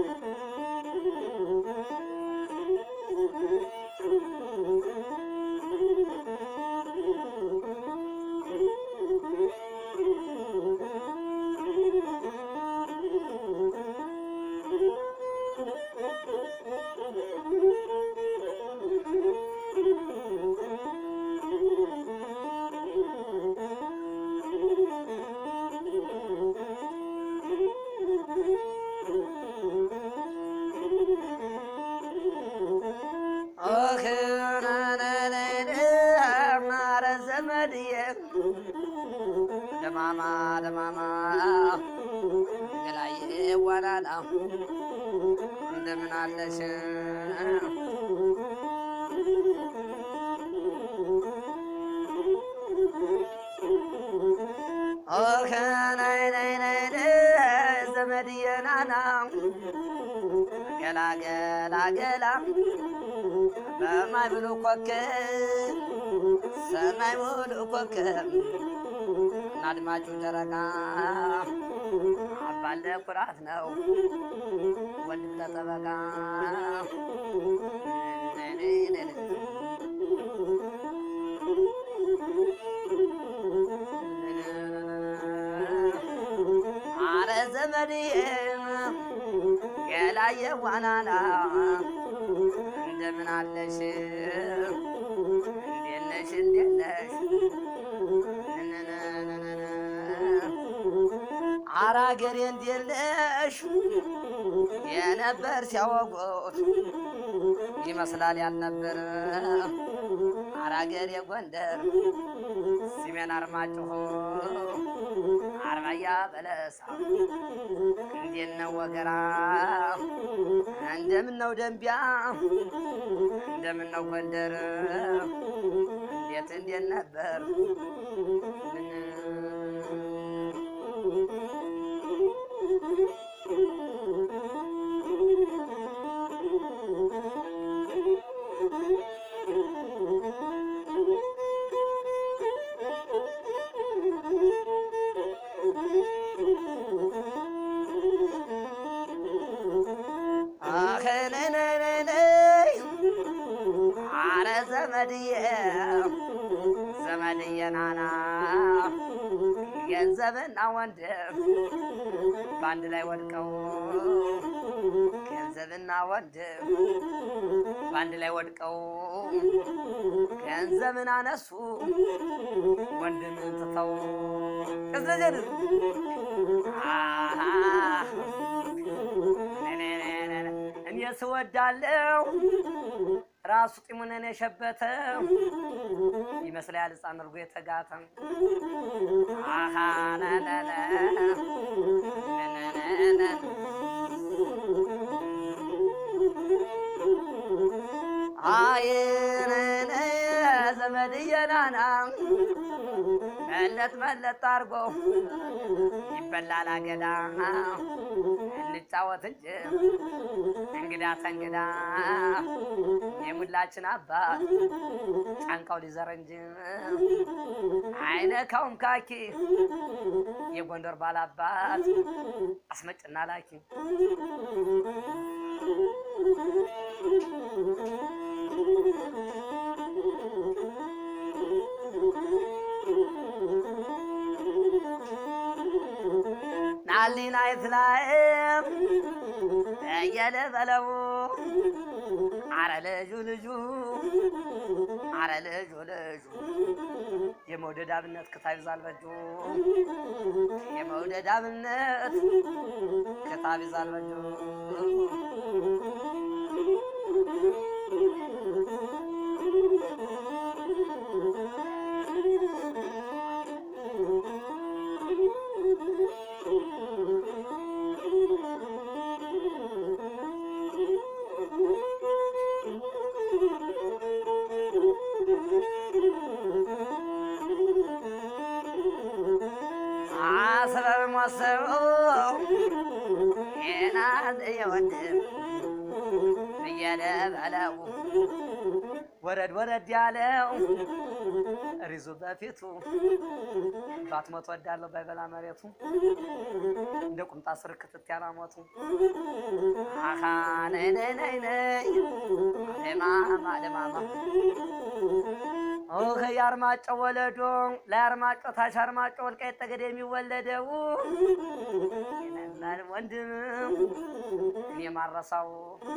ኧረ ዘመድዬ ደማማ ደማማ ገላዬ ዋናና እንደምን አለሽ? ኦኸ ናይ ናይ ናይ ናይ ዘመድዬ ናና ገላ ገላ ገላ በማይ ብሉ ኮከብ ሰማይ ሙሉ ኮከብ አድማጩ ጨረቃ አባለ ኩራት ነው ወንድም ተጠበቃ አረ ዘመዴ ገላየ ዋናና እንደምን አለሽ? እንዴት ነሽ? እንዴት ነሽ? አረ አገሬ እንዴት ነሽ? የነበር ሲያወጉት ይመስላል ያልነበር። አረ አገሬ ጎንደር ሲሜን አርማጭሆ አርባያ በለሳ እንዴት ነው ወገራ? እንደምን ነው ደንቢያ? እንደምን ነው ጎንደር? እንዴት እንዴት ነበር? አኸነነነነይ አረ ዘመድዬ ዘመድዬ ናና ገንዘብና ወንድም በአንድ ላይ ወድቀው ገንዘብና ወንድም በአንድ ላይ ወድቀው ገንዘብን አነሱ ወንድምን ትተው ቅዝረጀን እኔ ስወዳለው ራሱ ጢሙንን የሸበተ ይመስላል ሕፃን እርጎ የተጋተ አሃ ነነነ ነነነ አይነነ ዘመድዬ ናና መለጥ መለጥ አርጎ ይበላል አገዳ እንጫወት እንጂ እንግዳ ተንግዳ የሙላችን አባት ጫንቃው ሊዘር እንጂ አይነካውም ካኪ የጎንደር ባላባት አስመጭና ላኪ ናሊናይት ላይም እየለበለው አረ ልጁ ልጁ አረ ልጁ ልጁ የመውደድ አብነት ክታብ ይዛል በጁ የመውደድ አብነት ክታብ ይዛል በጁ አስረር ሞሰቡ ናት የወንድም እየለ በለው ወረድ ወረድ ያለው ሪዙ በፊቱ ባትሞት ወዳለው ባይበላ መሬቱ እንደ ቁምጣ ስር ክትት ያላሞቱ አሃ ነይ ነይ ነይ ነይ ደማማ ደማማ ኦህ የአርማጭሆ ወለዶ ለአርማጭሆ ታች አርማጭሆ ወልቃይት ጠገዴ የሚወለደው ይላል ወንድም እኔ ማረሳው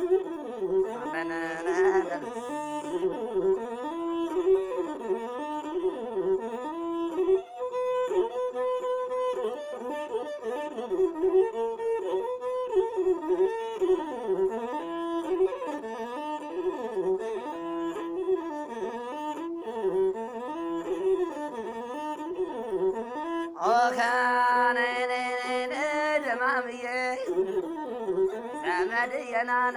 ኦኸ ነይ ነይ ነይ ነይ ደማምዬ ዘመድዬ ናና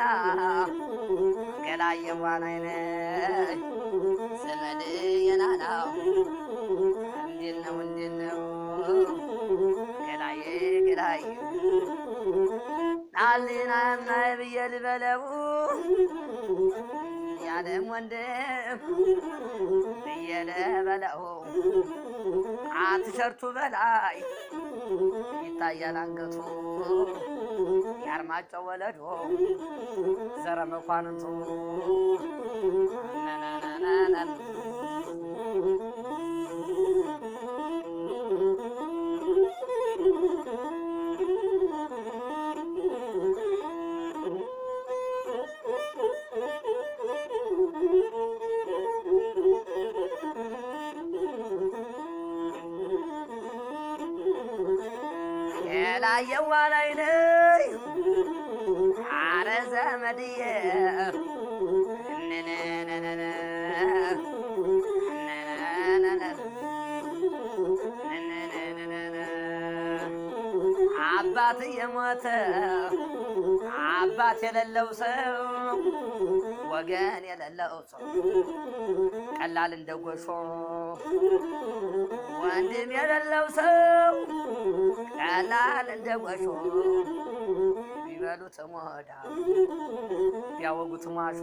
ገላየዋ ነይ ነይ ዘመድዬ ናና እንዴት ነው እንዴት ነው ገላዬ ገላዬ ናሊና ናይ ብዬ ልበለው ያለም ወንድም ብዬ ልበለው አትሸርቱ በላይ ይታያል አንገቱ የአርማጭሆ ወለዶ ዘረ መኳንንቱ ነነነነነን የላየዋ ላይ ነይ አረ ዘመድዬ ነነነነነ ነነነነነ ነነነነነ አባት የሞተ አባት የሌለው ሰው ወገን የሌለው ሰው ቀላል እንደ ጎሾ ወንድም የሌለው ሰው ቀላል እንደ ጎሾ ቢበሉት ሞዳ ቢያወጉት ማሾ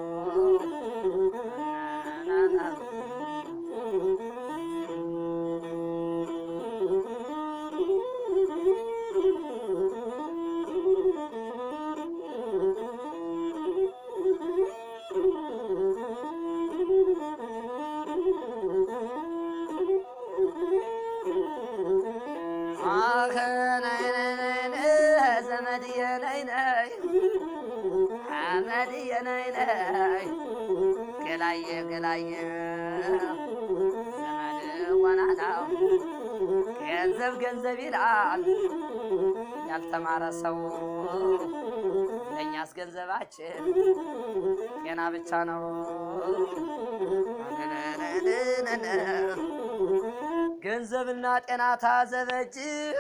አኸ ነይ ነይ ነይ ነይ ዘመድዬ ነይ ነይ አመድዬ ነይ ነይ ገላዬ ገላዬ ዘመድ ወናናው ገንዘብ ገንዘብ ይላል ያልተማረ ሰው ለእኛስ ገንዘባችን ጤና ብቻ ነው። ገንዘብና ጤና ታዘበጅ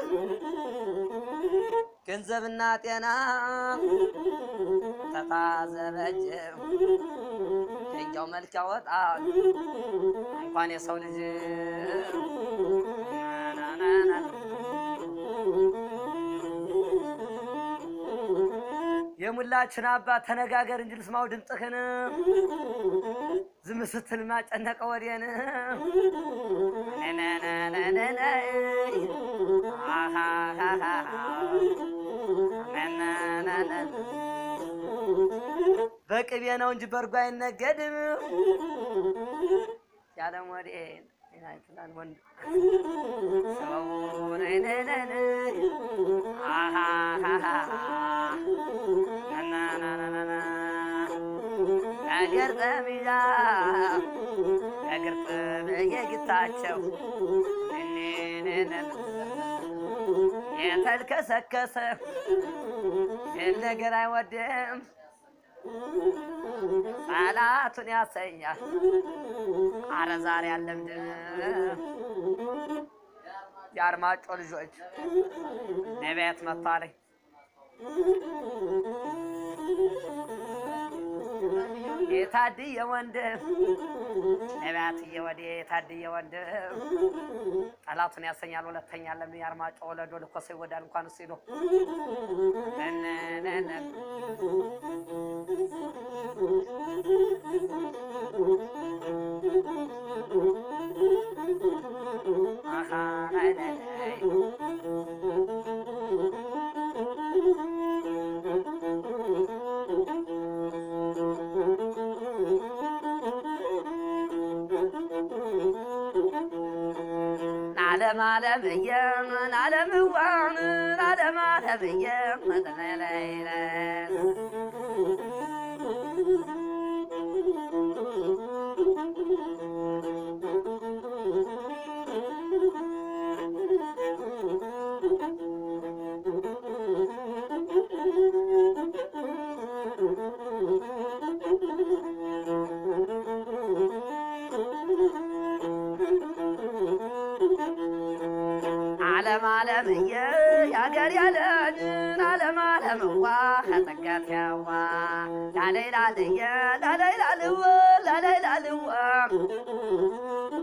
ገንዘብና ጤና ተታዘበጅ ደንጃው መልክ ያወጣል እንኳን የሰው ልጅ የሙላችን አባት ተነጋገር እንጂ ልስማው ድምፅህን ዝም ስትል ማጨነቀ ወዴን ነነነነነ አሃሃሃ ነነነነ በቅቤ ነው እንጂ በእርጎ አይነገድም ያለም ወዴን ይላል ወንድ ሰው ነነነነ አሃሃሃ ነነነነነ ነገር ጠሚዛ ነገር ጠመየግታቸው የተልከሰከሰ ነገር አይወድም ጠላቱን ያሰኛል። አረ ዛሬ አለምድም የአርማጮ ልጆች ነቢያት መጥቷለኝ የታድየ ወንድም ነቢያትየ ወዴ የታድየ ወንድም ጠላቱን ያሰኛል። ሁለተኛ ለምን የአርማጮ ወለዶ ልኮሰ ይወዳል እንኳን ሲሉ ነነነነ አሃ ነነነ አለም አለምዬ አለምዋን አለም አለምዬ መጠለለይለ አለም አለምዬ ያገር ያለንን አለም አለምዋ ከጠጋት ያዋ ላለይላልየ ላለይላልወ ላለይላልዋ